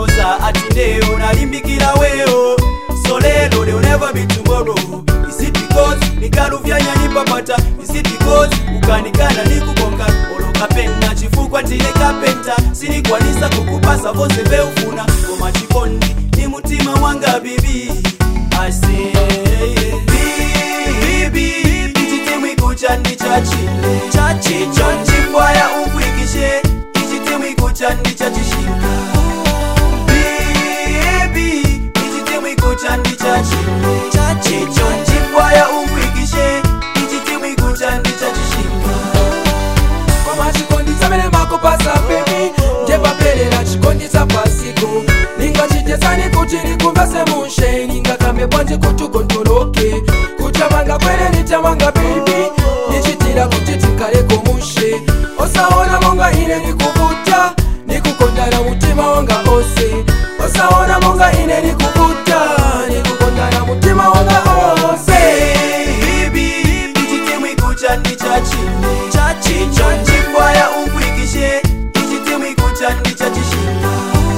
kunyoza ati ndeyo nalimbikira weyo so lero they'll never be tomorrow is it because nikaluvyanya nipapata is it because ukanikana nikukonga olokapena chifukwa ndine kapenta sinikwanisa kukupasa vose veufuna koma chikondi ni mutima wanga bibi I say, bibi ichitimwikucha ndi chachile chachicho nchifwaya ukwikishe ichitimwikucha ndi chachishinga bibi ichitimwikucha ndi chachile chachicho nchifwaya ukwikishe ichitimwikucha ndi chachishinga koma chikondi chamene makupasa bebi njepaperera chikondi cha pasiku ningachitesani kuti likumvese mushe ningakambe bwanji kuti ugontoloke kuchamanga kwene nichamanga bebi nichitira kuti tikaleko mushe osaona monga ine nikukuta nikukondana mutima wanga ose osaona monga ine nikukuta nikukondana mutima wanga ose bibi ichitimwikucha ndi chachile chachicho nchifwaya ukwikishe ichitimwikucha ndi chachishinga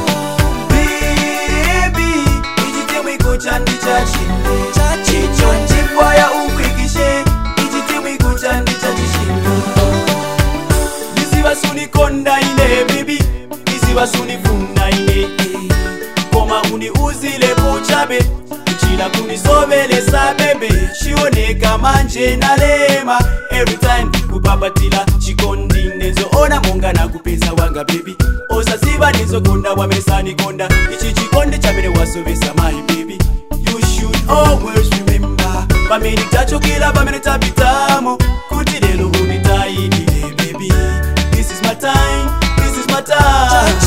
bibi ichitimwikucha ndi chachile chachicho nchifwaya ukwikishe ichitimwikucha ndi chachishinga ndizivasunikonda ine bibi ndizivasunifunga ine koma uniuzile puchabe kuchila kunisovelesa bebe chioneka manje nalema every time kupapatila chikondi nezoona monga nakupeza wanga bebi osaziva nizokonda wamesanikonda ichi chikondi chamene wasovesa my baby you should always remember pamene tachokera pamene tapitamo kuti lero unitayidile baby this is my time this is my time